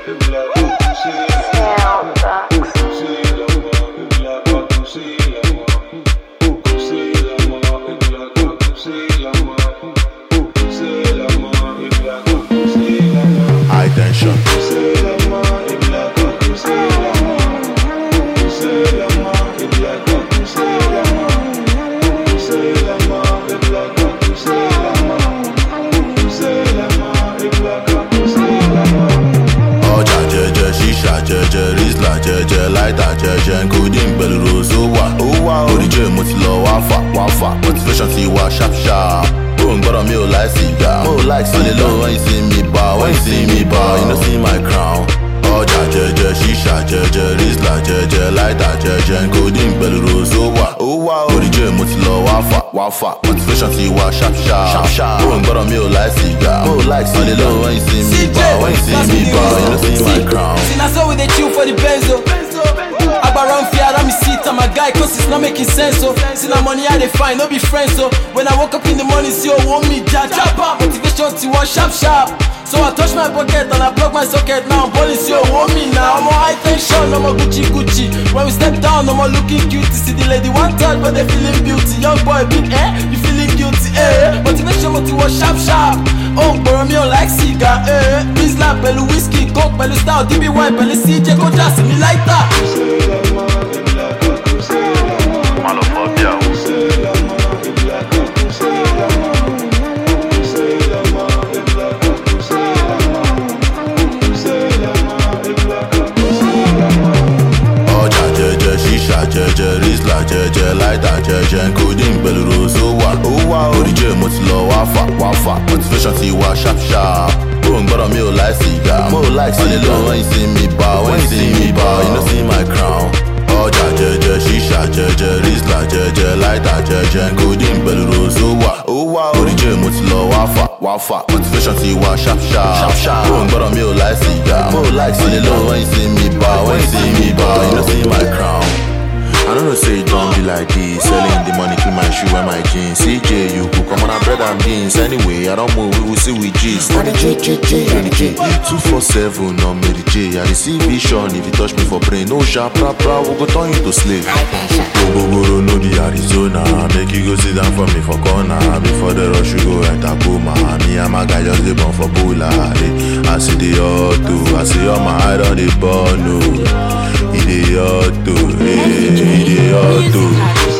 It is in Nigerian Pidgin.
High tension. ọjà jẹjẹ ṣíṣà jẹjẹ rizla jẹjẹ láìta jẹjẹ nkudin pẹ̀lú rose ó wà ó wà oríjẹ mo ti lọ wá fà wá fà motivation ti wá sharp sharp ó ń gbọ́dọ̀ mi ò láì sìgá mo ò láì sọlẹ̀ lọ́wọ́ when you see me bá when you see me bá you no see my crown ọjà jẹjẹ ṣíṣà jẹjẹ rizla jẹjẹ láìta jẹjẹ nkudin pẹ̀lú rose ó wà ó wà oríjẹ mo ti lọ wá fà wá fà motivation ti wá sharp sharp ó ń gbọ́dọ̀ mi ò láì sìgá mo ò láì sọlẹ̀ lọ́wọ́ when you see me bá when you see me bá you no see my crown. See, now so we dey chill for the benzo. Agbaran fear, let me sit and my guy, cause it's not making sense, so See now money I dey find, no be friends, so When I woke up in the morning, see oh, want me, ja, ja, ba Motivation to one sharp, sharp So I touch my pocket and I plug my socket Now I'm balling, see oh, want me now I'm on high tension, I'm on Gucci, Gucci When we step down, I'm on looking cute See the lady one touch, but they feeling beauty Young boy, big eh, you feeling guilty, eh Motivation, motivation, sharp, sharp Oh, gbọ́rọ̀ mi ò like cigar, eh Rizla pẹ̀lú whisky, coke pẹ̀lú style DBY pẹ̀lú CJ kó já sí mi láìta. Malophobia. ọjà jẹjẹ ṣíṣà jẹjẹ rizla jẹjẹ láìta jẹjẹ nkudin pẹ̀lú rose ó wà ó wà oríjẹ mo ti lọ wá fà wá fà motivation ti wá sharp sharp ó ń gbọ́dọ̀ mi ò láì sìgá mo ò láì sọlẹ̀ lọ́wọ́ when you see me bá when you see me bá you no see my crown ọjà jẹjẹ ṣíṣà jẹjẹ rizla jẹjẹ láìta jẹjẹ nkudin pẹ̀lú rose ó wà ó wà oríjẹ mo ti lọ wá fà wá fà motivation ti wá sharp sharp ó ń gbọ́dọ̀ mi ò láì sìgá mo ò láì sọlẹ̀ lọ́wọ́ when you see me bá when you see me bá you no see my crown. I don't know say it don't be like this Selling the money, keep my shoe and my jeans CJ, you could come on a bread and beans Anyway, I don't move, we will see with G's On the J, J, J, on the J 247 on Mary J I see vision if you touch me for brain No sharp, rap, rap, we go turn you to slave Gogoro no be Arizona Make you go sit down for me for corner Before the rush you go enter coma Me and my guy just dey born for Bula eh. I see the auto, I see all my eye on the ball, no He dey auto, eh, he dey auto